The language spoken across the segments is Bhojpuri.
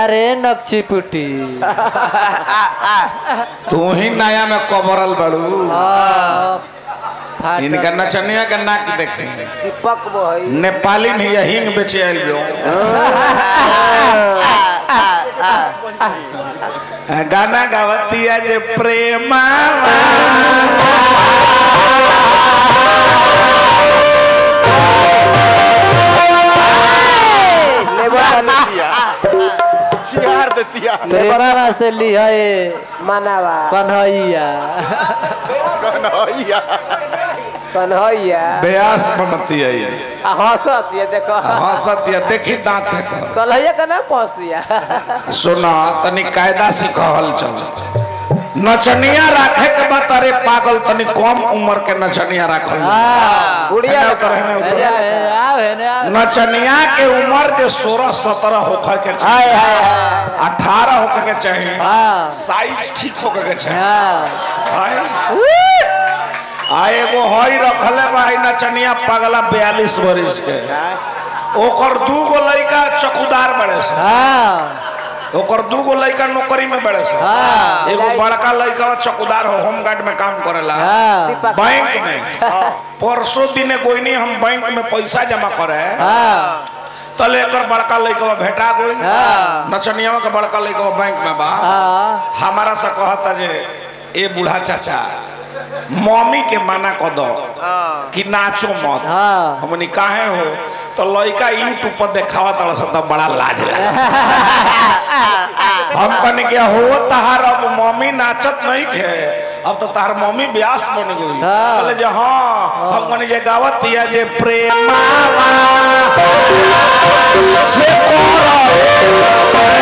अरे नक्ची पुटी तू ही नया में कबरल बड़ू फाटल। इनका नचनिया के नाक देखे दीपक भाई नेपाली नहीं है हिंग बेचे आइल बो गाना गावतिया जे प्रेमा लेबर दिया सिंगार देतिया प्रेमवा से लिहे मनावा कन्हैया कन्हैया कन्हैया ब्यास बनती है ये आ हंसत ये देखो हंसतिया देखी दांत देखो कन्हैया का नाम पहुंच दिया सुना तनी कायदा सिखल चल नचनिया राखे के बात अरे पागल तनी कम उम्र के नचनिया राखल गुड़िया हेने उतर, हेने उतर। आव है ना नचनिया के उम्र जे सोलह सत्रह होकर के चाहिए अठारह होकर के चाहिए हाँ साइज ठीक होकर के चाहिए हाँ हाय। आ एगो हई रखले भाई नचनिया पगला बयालीस बरिस के ओकर दू गो लड़का चौकीदार बड़े से हाँ ओकर दू गो लड़का नौकरी में बड़े से हाँ। एगो बड़का लड़का चौकीदार हो होमगार्ड में काम करेला हाँ दीपक बैंक में परसों दिने गोइनी हम बैंक में पैसा जमा करे हाँ तले एकर बड़का लड़का भेटा गई हाँ। नचनिया के बड़का लड़का बैंक में बा हाँ हमारा से कहता जे ए बूढ़ा चाचा मम्मी के मना कर दो कि नाचो मत हाँ हमनी काहे हो तो लड़का यूट्यूब पर देखावा तड़ा सा तो बड़ा लाज लगा हम कहने क्या हो तहार अब मम्मी नाचत नहीं खे अब तो तार मम्मी ब्यास बन गई हाँ। बोले जे हाँ हम कहने जे गावत दिया जे प्रेमा से करो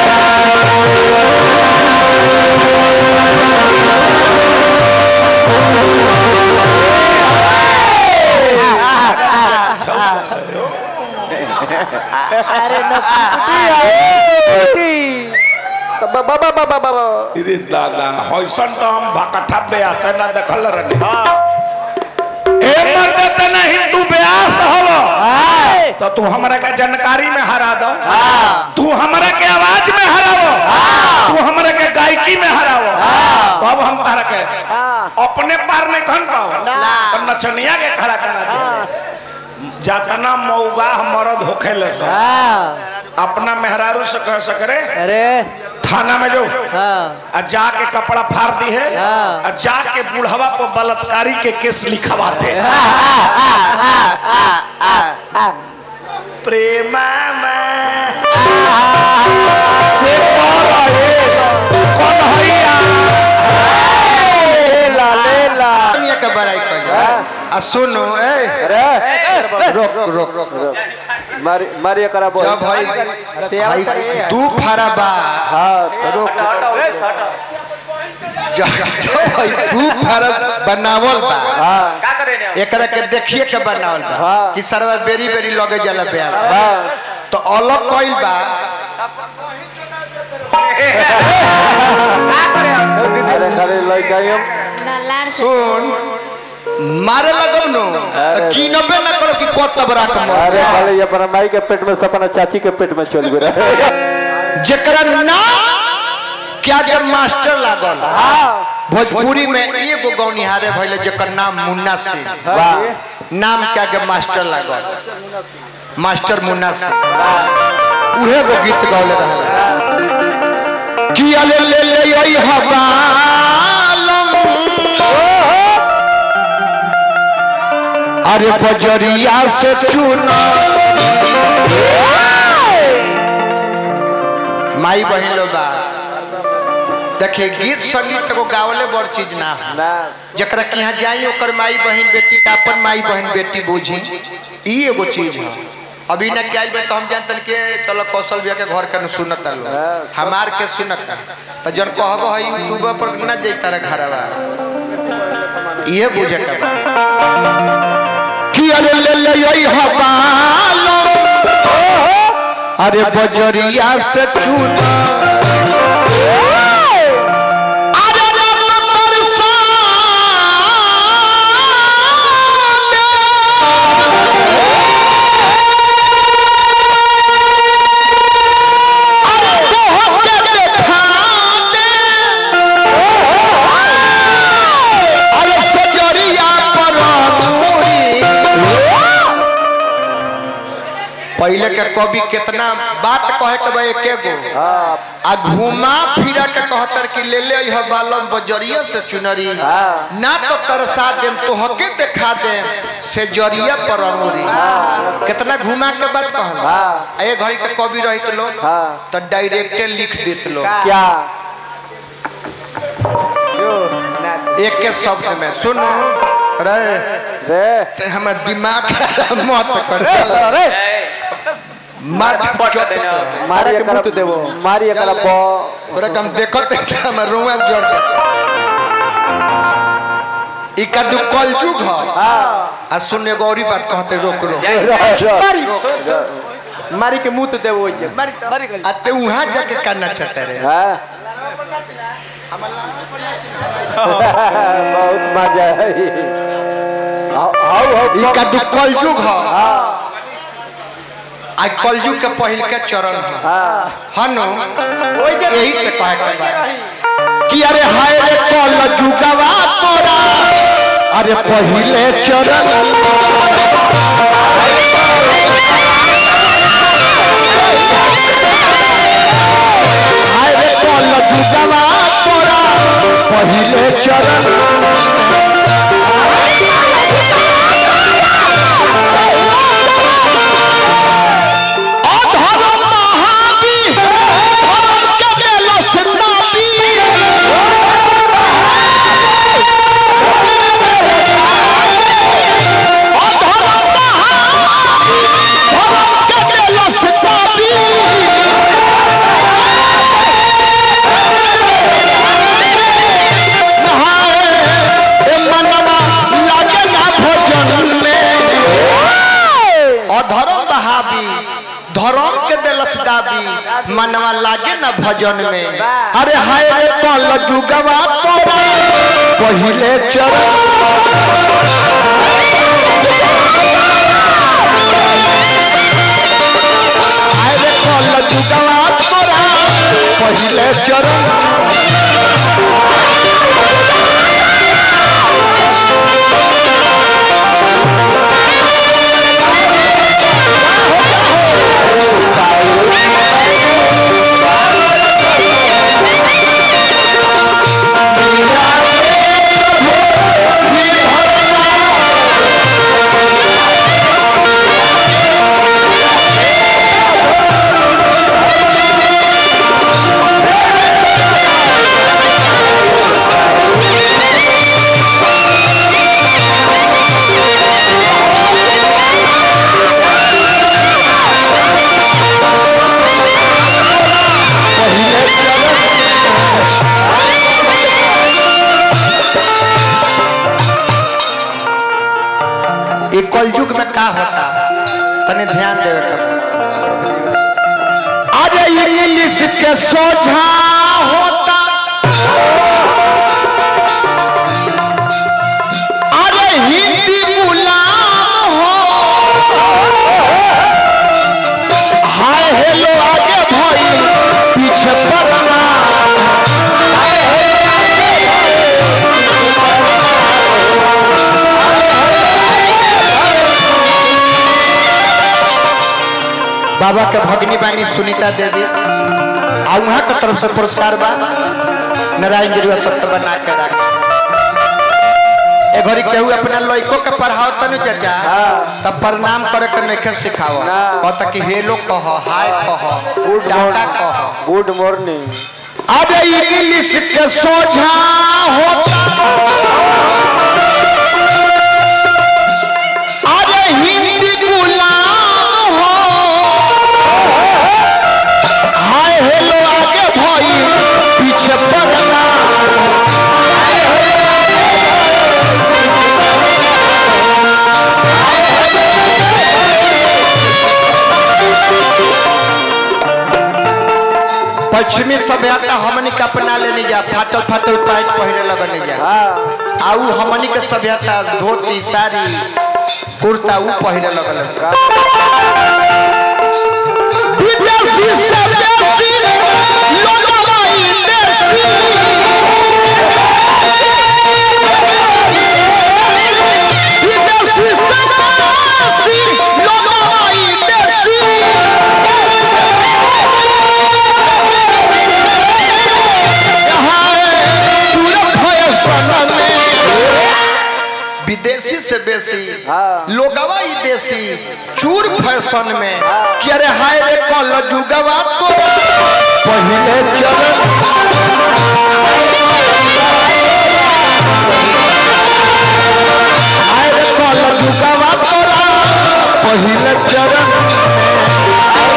अरे नक्ची बाबा बाबा बाबा अरे दादा हौसन तो हम भकठा ब्यास ना देखल रहनी ए मर्द तना हिंदू ब्यास हलो तो तू हमरा के जानकारी में हरा दो तू हमरा के आवाज में हरावो तू हमरा के गायकी में हरावो तब हम तारा के अपने पार नहीं खन पाओ तो नचनिया के खड़ा करा दे जातना मौगा मरद होखेले सब हाँ अपना मेहरारू से कह सकरे अरे थाना में जो हाँ आ जाके कपड़ा फाड़ दी है हाँ। आ जाके बुढ़वा पर बलात्कारी के केस लिखवा दे प्रेमा में से करो ये कन्हैया लेला लेला दुनिया के बड़ाई कर आ सुनो ए रोक रोक रोक मारी मारी करा बोल जब भाई भाई दू फारा बा रोक जब जब भाई दू फारा बनावल बा एकरा के देखिए के बनावल बा कि सरवा बेरी बेरी लगे जाला ब्यास तो अलग कइल बा अरे खाली लड़का ही हम लार से सुन मारे लगब नो कीनबे ना करो कि कत बरा के मर अरे खाली अपना माई के पेट में से अपना चाची के पेट में चल गया जेकरा नाम क्या जब मास्टर लागल भोजपुरी में एगो गौनिहारे भइले जेकर नाम मुन्ना सिंह नाम क्या के मास्टर लागल मास्टर मुन्ना सिंह उहे गो गीत गौले रहल किया ले ले ले ओई हवालम अरे बजरिया से चुना माई बहन लो बा देखिए गीत संगीत एगो गावले बड़ चीज ना है ना जकरा के यहाँ जाई ओकर माई बहन बेटी का अपन माई बहन बेटी बूझी ई एगो चीज है अभी ना क्या बे तो हम जानतन के चलो कौशल भैया के घर के न सुनत लो हमार के सुनत तो जन कहबो है यूट्यूब पर ना जैता रे घरवा ये बुझे के बा कि अरे ले ले यही हवालो अरे बजरिया से चूना अरे रब बरसाने। अरे पहले के कवि कितना बात कहे के बा एके गो हाँ आ घुमा फिरा के कहतर कि ले ले यह बालम बजरिया से चुनरी हाँ। ना तो तरसा देम तो हके देखा देम से जरिया पर अंगूरी कितना घुमा के बात कहल हाँ। आ ये घड़ी के कवि रहित लोग हाँ। तो डायरेक्टे लिख देत लोग क्या एक के शब्द में सुनो रे रे ते हमर दिमाग मत कर मार मारिए करा देवो मारिए करा पो तोरा के हम देखत देखते हमर रुआ जोड़ देते ई का दु कलजुग ह हाँ आ सुन एगो औरी बात कहते रोक रो मारी के मुंह तो देवो होय छै मारी मारी आ ते वहां जाके करना चाहते रे हाँ बहुत मजा है हाउ हाउ ई का दु कलजुग ह हाँ आ कलजुग के पहिल के चरण ह हाँ हनो ओइ जे यही से कहे के बा कि अरे हाय रे कलजुगवा तोरा अरे पहिले चरण हाय रे कलजुगवा तोरा पहिले चरण अधर्म महावीर धर्म के बेलो सिंदाबी अधर्म महावीर धर्म के बेलो सिंदाबी नहाए ए मनवा लागे ना भोजन में अधर्म बहावी धर्म के दिलस दाबी मनवा लागे न भजन में अरे हाय रे कल जुगवा तोरा पहिले चरण हाय रे कल जुगवा तोरा पहिले चरण ये कलयुग में का होता तने ध्यान देवे के बा। अरे इंग्लिश के सोझा होता अरे हिंदी गुलाम हो हाय हेलो आगे भाई पीछे पड़ना बाबा के भगनी बानी सुनीता देवी आ वहाँ के तरफ से पुरस्कार बा नारायण गिरिया सबके बना के रख ए घड़ी केहू अपना लइको के पढ़ाओ तनु चाचा तब प्रणाम करे के नइखे सिखाओ ना। कहता कि हेलो कह हाय कह गुड टाटा कह गुड मॉर्निंग अरे इंग्लिश के सोझा होता अरे हिंदी गुलाम हो हाय हेलो आगे भाई पीछे पड़ना पश्चिमी सभ्यता हमनी के अपना लेने जा फाटल फाटल पैंट पहने लगने जा हाँ आऊ हमनी के सभ्यता धोती साड़ी कुर्ता ऊ पहने लगल से। विदेशी से बेसी लोगवा ई देशी। विदेशी से बेसी लोगवा ई देशी। विदेशी से बेसी हाँ। लोगवा ही देसी चूर फैशन में कि अरे हाय रे कल जुगवा तो पहले चरण हाय रे कल जुगवा तोरा पहले चरण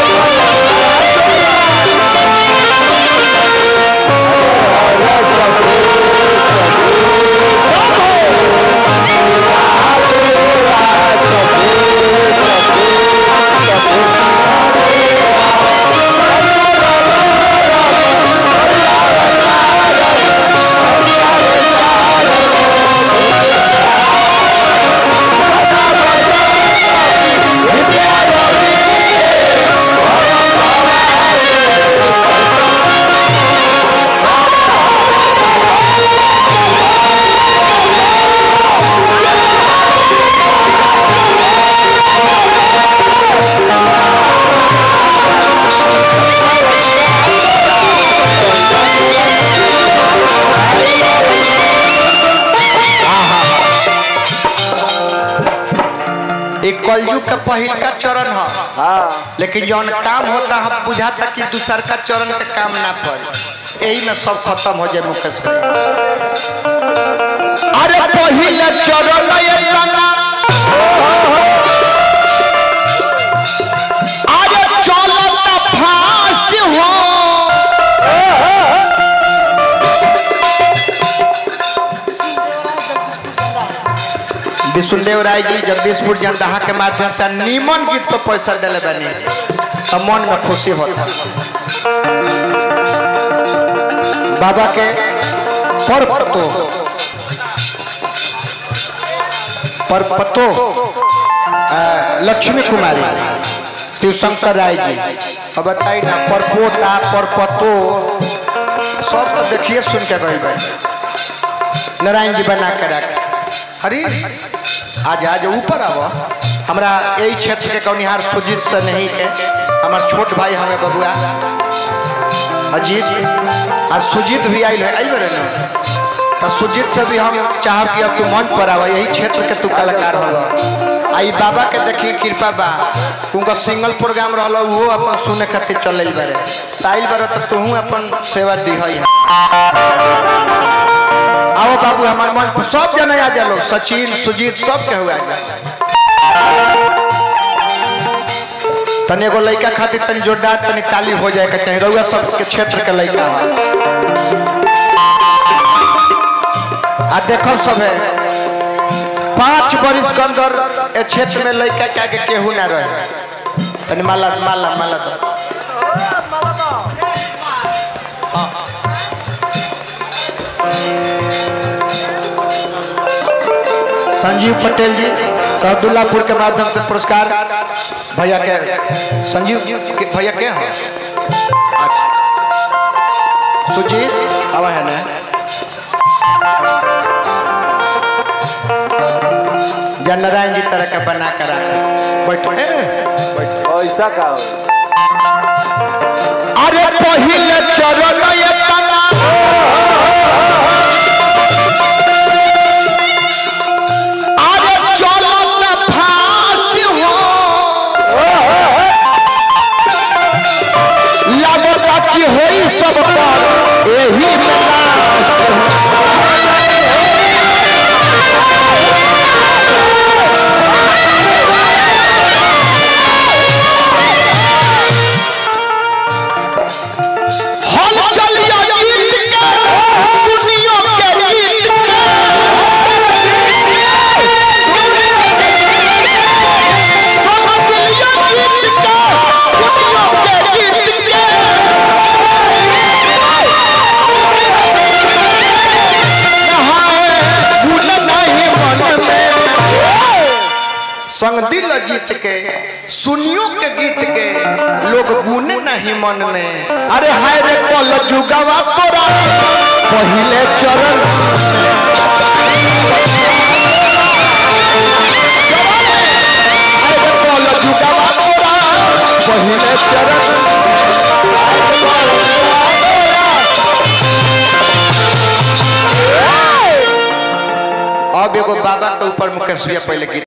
एक कलयुग का पहिल का चरण है हाँ लेकिन जौन काम होता हम बुझाता कि दूसर का चरण के काम ना पड़े यही में सब खत्म हो जाए मुकेश भाई अरे पहले चरण ये तना अरे चलता फास्ट हो विष्णुदेव राय जी जगदीशपुर जनदाहा के माध्यम से नीमन गीत को पैसा दिले बनी तो मन में खुशी होता बाबा के परपतो परपतो आ, लक्ष्मी कुमारी शिव शंकर राय जी अब बताई ना परपोता परपतो सब तो देखिए सुन के गई भाई नारायण जी बना के रख अरे आज आज ऊपर आब हमरा यही क्षेत्र के कौनिहार सुजीत से नहीं के हमार छोट भाई हमें बबुआ अजीत आज सुजीत भी आई है आई बड़े ना तो सुजीत से भी हम चाहब कि अब तू मंच पर आवा यही क्षेत्र के तू कलाकार हो आई बाबा के देखी कृपा बा उनका सिंगल प्रोग्राम रहल वो अपन सुने खातिर चल बारे ताइल बारे तो तू अपन सेवा दी है आओ बाबू हमारे मन पर सब जने आ जा लोग सचिन सुजीत सब के हुआ जा तनी एगो लड़का खातिर तनी जोरदार तनी ताली हो जाए के चाहिए रउआ सब के क्षेत्र के लड़का है आ देखो सब है पाँच बरिस के अंदर ए क्षेत्र में लड़का के आगे केहू ना रहे तनी माला माला माला दो संजीव पटेल जी सहदुल्लापुर के माध्यम से पुरस्कार भैया के संजीव के भैया के हैं अच्छा सुजीत आवा है ना जय नारायण जी तरह का बना कर बैठो ए, बैठो ऐसा का हो अरे पहिले चरण ये तना अरे चलत फास्ट हो लगता कि होई सब पर एही में लास्ट हल चलिया गीत के सुनियो के गीत के समझलिया गीत के सुनियो के गीत के नहाए गुण नहीं मन में संग दिल जीत के सुनियो के गीत के लोग गुन नहीं मन में अरे हाय रे कल जुगवा तोरा पहिले चरण हाय रे कल जुगवा तोरा पहिले चरण अब एगो बाबा के ऊपर मुकेश भैया पहले गीत